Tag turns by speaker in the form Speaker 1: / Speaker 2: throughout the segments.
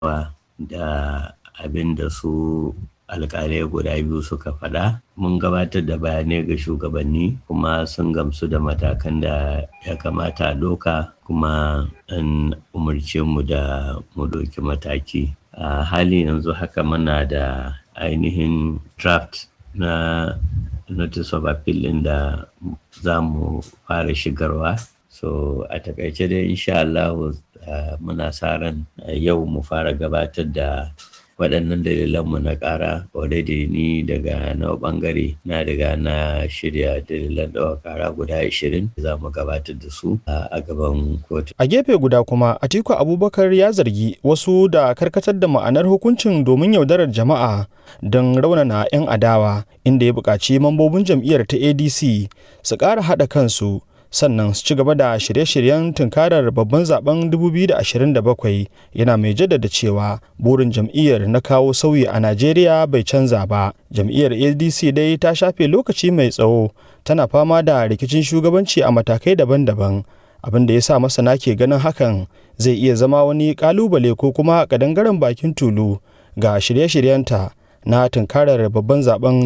Speaker 1: da abin da su alkalai guda biyu suka faɗa mun gabatar da bayanai ga shugabanni kuma sun gamsu da matakan da ya kamata a ɗauka kuma an umarce mu da mu ɗauki mataki a hali yanzu haka muna da ainihin draft na notice of appeal ɗin da za mu fara shigarwa so a takaice dai insha Allah muna sa ran yau mu fara gabatar da waɗannan dalilanmu na ƙara already ni daga na ɓangare na daga na shirya dalilan ɗaukar ƙara guda 20 za mu gabatar da su a gaban kotu.
Speaker 2: A gefe guda kuma Atiku Abubakar ya zargi wasu da karkatar da ma'anar hukuncin domin yaudarar jama'a don raunana 'yan adawa inda ya buƙaci mambobin jam'iyyar ta ADC su ƙara haɗa kansu sannan su ci gaba da shirye-shiryen tunkarar babban zaben 2027 yana mai jaddada cewa burin jam'iyyar na kawo sauyi a najeriya bai canza ba jam'iyyar adc dai ta shafe lokaci mai tsawo tana fama da rikicin shugabanci a matakai daban-daban abin da ya sa masana ke ganin hakan zai iya zama wani kalubale ko kuma kadangaren bakin tulu ga shirye-shiryenta na tunkarar babban zaben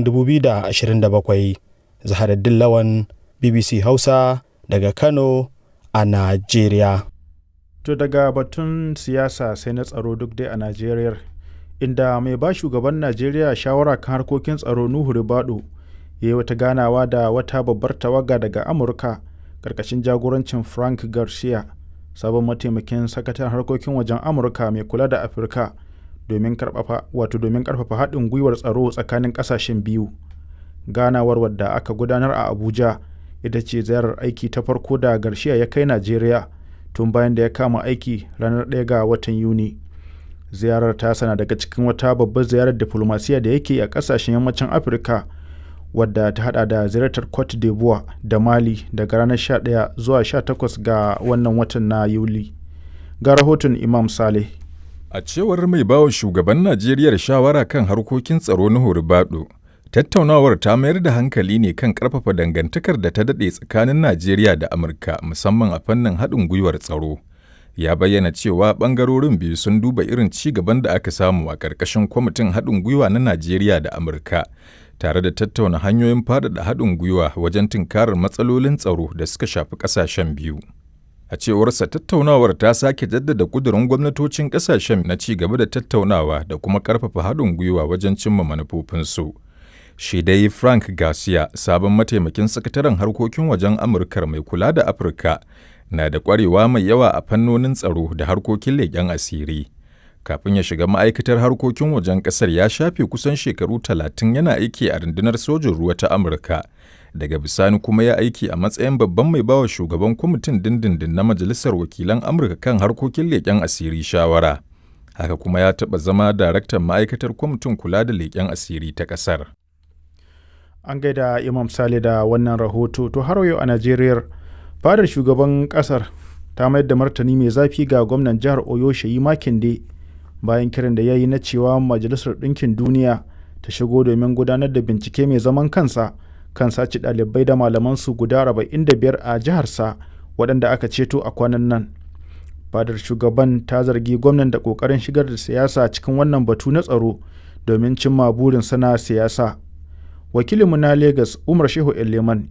Speaker 2: 2027 zaharaddin lawan bbc hausa daga Kano a Najeriya.
Speaker 3: To daga batun siyasa sai na tsaro duk dai a Najeriya, inda mai ba shugaban Najeriya shawara kan harkokin tsaro Nuhu Ribadu ya yi wata ganawa da wata babbar tawaga daga Amurka ƙarƙashin jagorancin Frank Garcia, sabon mataimakin sakataren harkokin wajen Amurka mai kula da Afirka domin ƙarfafa haɗin gwiwar tsaro tsakanin ƙasashen biyu. Ganawar wadda aka gudanar a Abuja. ita ce ziyarar aiki ta farko da Garcia ya kai Najeriya tun bayan da ya kama aiki ranar 1 ga watan Yuni. Ziyarar ta sana daga cikin wata babbar ziyarar diplomasiya da yake a kasashen yammacin Afirka wadda ta hada da ziyartar Cote d'Ivoire da Mali daga ranar 11 zuwa 18 ga wannan watan na Yuli. Ga rahoton Imam Saleh.
Speaker 4: A cewar mai bawa shugaban Najeriya shawara kan harkokin tsaro na Horibado, Tattaunawar ta mayar da hankali ne kan ƙarfafa dangantakar da ta daɗe tsakanin Najeriya da Amurka musamman a fannin haɗin gwiwar tsaro. Ya bayyana cewa ɓangarorin biyu sun duba irin ci gaban da aka samu a ƙarƙashin kwamitin haɗin gwiwa na Najeriya da Amurka, tare da tattauna hanyoyin faɗaɗa haɗin gwiwa wajen tunkarar matsalolin tsaro da suka shafi ƙasashen biyu. A cewarsa tattaunawar ta sake jaddada ƙudurin gwamnatocin ƙasashen na ci gaba da tattaunawa da kuma ƙarfafa haɗin gwiwa wajen cimma manufofinsu. shi dai Frank Garcia, sabon mataimakin sakataren harkokin wajen Amurkar mai kula da Afirka, na da ƙwarewa mai yawa a fannonin tsaro da harkokin leƙen asiri. Kafin ya shiga ma'aikatar harkokin wajen ƙasar ya shafe kusan shekaru talatin yana aiki a rundunar sojin ruwa ta Amurka. Daga bisani kuma ya aiki a matsayin babban mai bawa shugaban kwamitin dindindin na Majalisar Wakilan Amurka kan harkokin leƙen asiri shawara. Haka kuma ya taɓa zama daraktan ma'aikatar kwamitin kula da leƙen asiri ta ƙasar.
Speaker 3: an gaida imam sale da wannan rahoto to har yau a najeriya fadar shugaban kasar ta mayar da martani mai zafi ga gwamnan jihar oyo shayi makinde bayan kiran da ya yi na cewa majalisar ɗinkin duniya ta shigo domin gudanar da bincike mai zaman kansa kan sace ɗalibai da malamansu guda 45 a jiharsa waɗanda aka ceto a kwanan nan fadar shugaban ta zargi gwamnan da ƙoƙarin shigar da siyasa cikin wannan batu na tsaro domin cimma burin sana siyasa wakilinmu na Legas Umar Shehu Eleman